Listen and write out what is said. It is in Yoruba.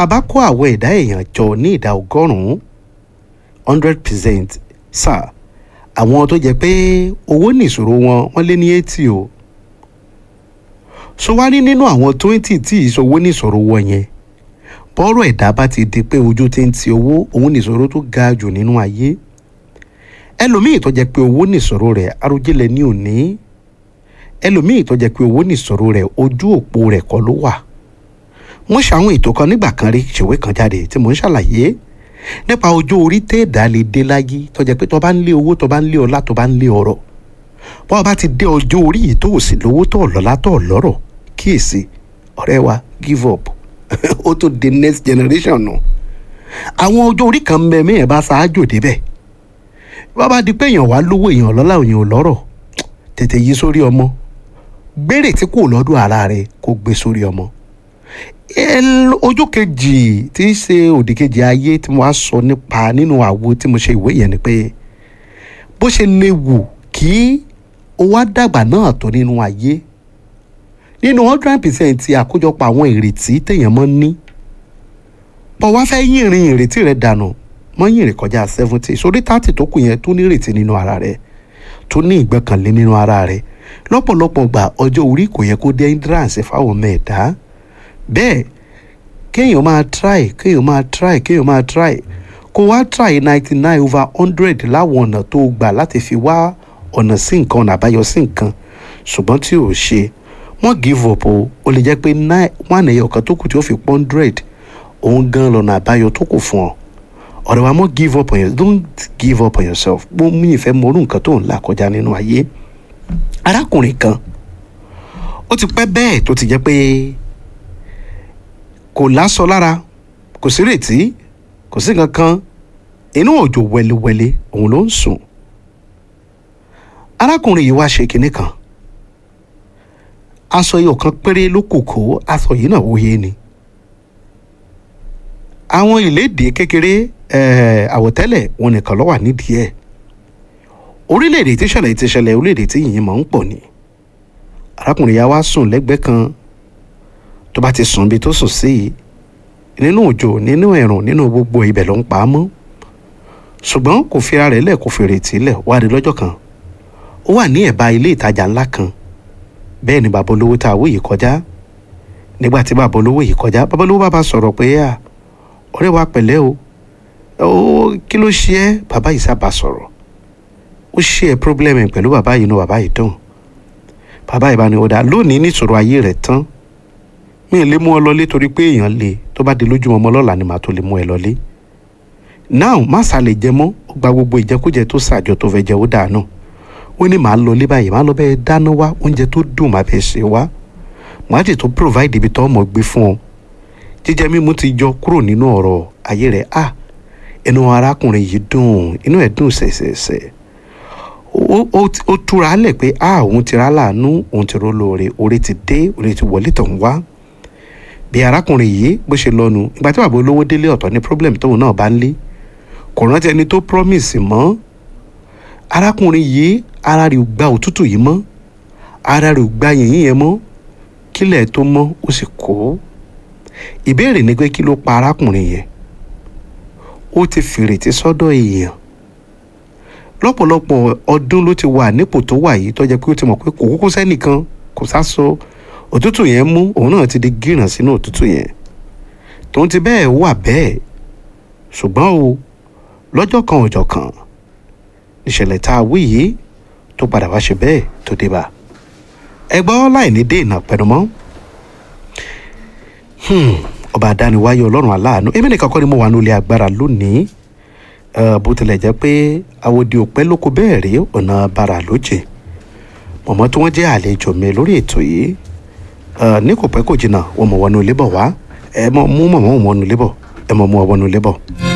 tá a bá kó àwọn ẹ̀dá èèyàn jọ ní ìdá ọgọ́rùn-ún hundred percent sáà àwọn tó jẹ́ pé owó nìṣòro wọn wọ́n lé ní eighty o so wá rí nínú àwọn twenty tí ìṣòwò nìṣòro wọn yẹn bọ́rọ̀ ẹ̀dá bá ti di pé ojú ti ń ti owó òun nìṣòro tó ga jù nínú ayé ẹlòmíì tó jẹ́ pé owó nìṣòro rẹ̀ arójẹ́lẹ̀ ní òní ẹlòmíì tó jẹ́ pé owó nìṣòro rẹ̀ ojú òpó rẹ̀ kọ́ ló wà mo ṣàwọn ètò kan nígbà kan rí ṣèwé kan jáde tí mo ń ṣàlàyé nípa ọjọ́ orí téèdá lè dé láyé tó jẹ́ pé tó bá ń lé owó tó bá ń lé ọlá tó bá ń lé ọrọ̀ bọ́ ọ bá ti dé ọjọ́ orí yìí tó ò sì lówó tó lọ́lá tó lọ́rọ̀ kíyèsí ọ̀rẹ́ wa give up ó tó di next generation nù àwọn ọjọ́ orí kan mẹ́mí ẹ̀ bá ṣáájò débẹ̀ bá bá di pé èèyàn wá lówó èèyàn lọ́lá èèyàn ò lọ́rọ̀ tètè yí sórí ọmọ gbére tí kò lọ́dún ara rẹ̀ kó gbé sórí ọmọ ojú kejì tí í ṣe òdì kejì ayé tí mo wá sọ nípa nínú àwo tí mo ṣe ìwé yẹn ni pé bó ṣe léwu kí o wá dàgbà náà tó nínú ayé nínú hundred percent ti àkójọpọ̀ àwọn ìrètí téèyàn mọ́ ní bọ́ wá fẹ́ yìnrìn ìrètí rẹ̀ dànù mọ́ yìnrìn kọjá seventy sórí thirty tó kù yẹn tó ní ìrètí nínú ara rẹ̀ tó ní ìgbẹ́kànlé nínú ara rẹ̀ lọ́pọ̀lọpọ̀ gbà ọjọ́ orí kò yẹ kó dé hindrance fáwọn ọmọ ẹ̀dá bẹ́ẹ̀ kéèyàn máa try kéèyàn máa try kéèyàn máa try kó wá try ninety nine over hundred láwọn ọ̀nà tó gbà láti fi wá ọ̀nà sí nǹkan ọ̀nà àbáyọ sí nǹkan ṣùgbọ́n tí ò ṣe wọ́n give up o ó lè jẹ́ pé one ẹ̀yọ̀ kan tó kù tí ó fi pọ́n hundred òun gan lọ́nà àbáyọ tó kù fún ọ ọ̀rẹ́ wa mọ́ give up on yourself don't give up on yourself mo mú ìfẹ́ mọ orú nǹkan tó ń là kọjá nínú ayé arákùnrin kan ó ti pẹ́ bẹ́ẹ̀ tó ti jẹ́ pé kò lásọ lára kò sí rètí kò sí kankan inú òjò wẹlewẹle òun ló ń sùn arákùnrin yìí wá ṣe kinní kan aṣọ yìí ọ̀kan péré ló kù kó aṣọ yìí náà wòye ni àwọn ìlédè kékeré àwọ̀tẹ́lẹ̀ wọn nìkan ló wà nídìí ẹ̀ orílẹ̀-èdè tí ṣẹlẹ̀ ti ṣẹlẹ̀ orílẹ̀-èdè tí yìnyín máa ń pọ̀ ni arákùnrin yà wá sùn lẹ́gbẹ̀ẹ́ kan tó bá ti sùn bí tó sùn sí i nínú òjò nínú ẹ̀rùn nínú gbogbo ibẹ̀ ló ń pa á mọ́ ṣùgbọ́n kò fi ara rẹ̀ lẹ̀ kò fèrè tí lẹ̀ wá rí lọ́jọ́ kan ó wà ní ẹ̀bá ilé ìtajà ńlá kan bẹ́ẹ̀ ni bàbá olówó tá a wò yìí kọjá nígbà tí bàbá olówó yìí kọjá bàbá olówó bàbá sọ̀rọ̀ pé à ọ̀rẹ́ wa pẹ̀lẹ́ o ó kí ló ṣe ẹ́ bàbá yìí sábà sọ̀rọ̀ ó ṣe ẹ́ pírọ́blẹ́mì pẹ̀lú bàbá yìí inú bàbá yìí dùn bàbá yìí bá ní ọ̀dà lónìí níṣòro ayé rẹ̀ tán mi ò lè mú ọ lọlé torí pé èèyàn le tó bá di lójúmọ́ ọmọ lọ́la ni màá tó lè mú ẹ lọlé now má sá lè jẹ mọ́ ó gba gbogbo ìjẹkújẹ tó ṣàjọ tó fẹ́ jẹ ó dànù ó ní màá lọlé báyìí màá lọ bẹ́ẹ̀ dáná wá oúnjẹ tó dùn màá bẹ́ẹ̀ ṣe wá màá sì tó provide ibi tó ọmọ gbé fún ọ jíjẹ mímu ti yọ kúrò nínú ọ̀rọ̀ ayé rẹ̀ ah inú arákùnrin yìí dùn inú ẹ̀ dùn ṣẹ̀ṣẹ̀ṣẹ̀ ó túra lẹ̀ pé ah òun ti rà láàánú òun ti ró lóore oore ti dé oore ti wọlé tàn wá bí arákùnrin yìí bó ṣe lọ́nu ìgbà tí bàbá olówó délé ọ̀tọ̀ ní problem tóun náà bá ń lé kò rántí ẹni tó promise mọ́ arákùnrin yìí ara rẹ̀ ò gba òtútù yìí mọ́ ara rẹ̀ ò gba yìnyín yẹn mọ́ kílẹ̀ tó mọ́ ó sì kó ìbéèrè ni pé kí ló pa arákùnrin yẹn ó ti fìrètí sọ́dọ̀ èèyàn lọ́pọ̀lọpọ̀ ọdún ló ti wà nípò tó wà yìí tó jẹ́ pé ó ti mọ̀ pé kò kúkú sẹ́nìkan kò sá so òtútù yẹn mú òun náà ti di gíràn sínú òtútù yẹn tòun ti bẹ́ẹ̀ wà bẹ́ẹ̀ ṣùgbọ́n o lọ́jọ́ kan ọjọ́ kan ìṣẹ̀lẹ̀ tá a wí yìí tó padà wá ṣe bẹ́ẹ̀ tó dé bá ẹ gbọ́ láì ní dènà pẹ̀lú mọ́ ọba àdániwáyé ọlọ́run aláàánú èmi nìkan kọ́ ni mo wà ní ilé agbára lónìí bó tilẹ̀ jẹ́ pé àwòdì òpẹ́ lóko bẹ́ẹ̀ rí ọ̀nà bàrà lóje mọ̀mọ́ tí wọ́n jẹ́ àlejò mi lórí ètò yìí ní kò pẹ́ kò jìnnà wọ́n mọ̀ wọnú ilé bọ̀ wá ẹ mọ̀ mú mọ̀mọ́ wọnú ilé bọ̀ ẹ mọ̀ mú ọ wọnú ilé bọ̀.